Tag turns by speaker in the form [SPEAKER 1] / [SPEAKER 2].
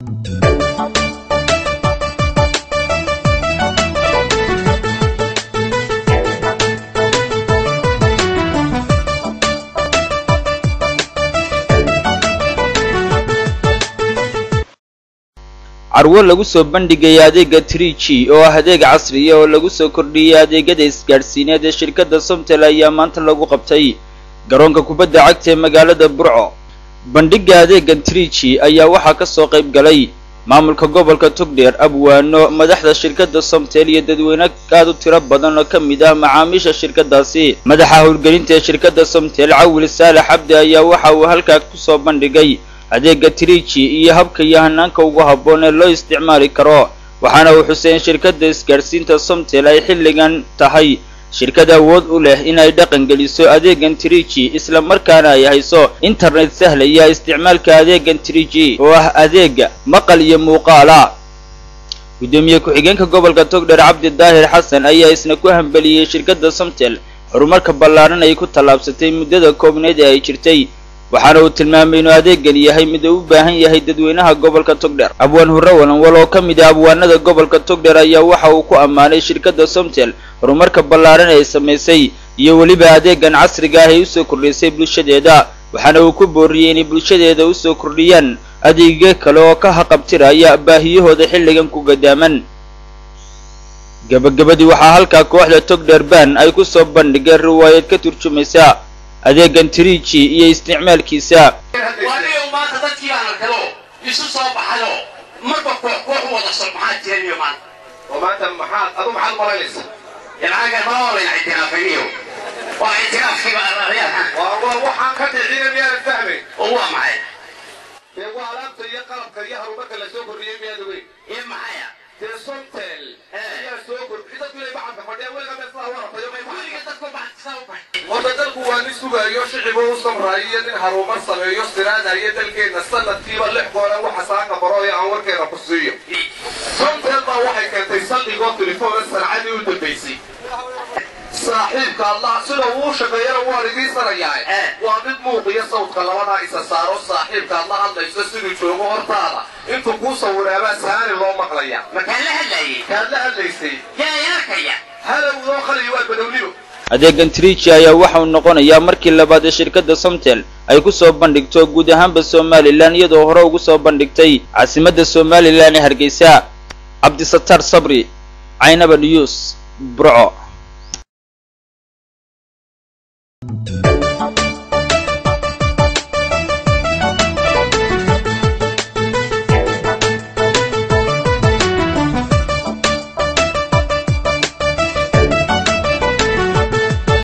[SPEAKER 1] carwo lagu soo bandhigaya adeega three g oo ah adeeg casriya oo lagu soo kordhiyey adeegyada isgaadhsiineed ee shirkadda somtel ayaa maanta lagu qabtay garoonka kubadda cagta ee magaalada burco bandhigga adeegan three g ayaa waxaa ka soo qayb galay maamulka gobolka togdheer abwaano madaxda shirkadda somtel iyo dadweyne aad u tiro badan oo ka mid ah macaamiisha shirkaddaasi madaxa howlgelinta ee shirkadda somtel cawil saalax cabdi ayaa waxa uu halkaa kusoo bandhigay adeega three g iyo habka iyo hanaanka ugu habboon ee loo isticmaali karo waxaana uu xusay in shirkadda isgaadhsiinta somtel ay xilligan tahay shirkad awood u leh inay dhaqan geliso adeegan three g isla markaana ay hayso internet sahlaya isticmaalka adeegan three g oo ah adeega maqal iyo muuqaala guddoomiye ku-xigeenka gobolka togdheer cabdi daahir xasan ayaa isna ku hambeliyey shirkadda somtel horumarka ballaaran ay ku tallaabsatay muddada koobneed ee ay jirtay waxaana uu tilmaamay inuu adeegan yahay mid uu u baahan yahay dadweynaha gobolka togdheer abwaan hurre walanwal oo ka mid ah abwaanada gobolka togdheer ayaa waxa uu ku ammaanay shirkadda somtel horumarka ballaaran ee ay samaysay iyo weliba adeegan casriga ah ay usoo kordhisay bulshadeeda waxaana uu ku booriyey inay bulshadeeda usoo kordhiyaan adeegyo kale oo ka haqabtiraya baahiyahooda xilligan ku gadaaman gabagabadii waxaa halkaa kooxda togdheer ban ay ku soo bandhigeen riwaayad ka turjumaysa adeegan three g iyo isticmaalkiisa
[SPEAKER 2] waaniyo maanta dadkii aan arkado isu soo baxayo marba koox koox u wada soo maxaa jiraniyo maanta
[SPEAKER 3] oo maanta maxaad adu maxaad malaynaysa
[SPEAKER 2] yalaaga ma olayn ictiraafiniyo waa ictiraafkiiba araryahan
[SPEAKER 3] waa waa waxaan ka dhicina miyaanan fahmayn
[SPEAKER 2] oo waa maxay
[SPEAKER 3] dee waa alaabta iyo qalabka iyo harumarka la soo kordhiyey miyaad ogeyn
[SPEAKER 2] iyo maxaya
[SPEAKER 3] dee somtel ayaa soo kordhiyey dadku inay bacadka fadhiya weliga meeslaha waratayo may
[SPEAKER 2] weliga dadku baxsaa u baxay
[SPEAKER 3] horta dalku waa nin sugayo shicibu u samraayo iyo nin harumar sameeyo siraadayo dalkeenna sanadkiiba lix goora waxa saaka baro ee aan warkeena ku siiyo somtel baa waxay keentay saldhigoo telefoona sanacadii u dambaysay saaxiibka allah sida uu shaqeeyana waan idiisanayaa waa mid muuqiyo sawdka labadaa isa saaro saaxiibka adla hadlayso siduu joogo hortaada intuu kuu sawiraabaa saani loo maqlaya
[SPEAKER 2] markaan la hadlayay
[SPEAKER 3] kaad la hadlaysay
[SPEAKER 2] yaa yarkaya
[SPEAKER 3] halowdoo khaliyo waa badownibo
[SPEAKER 1] adeegan three g ayaa waxa uu noqonayaa markii labaad ee shirkadda somtel ay ku soo bandhigto guud ahaanba somalilan iyadoo hore ugu soo bandhigtay caasimadda somalilan ee hargeysa cabdisataar sabri caynaba news burco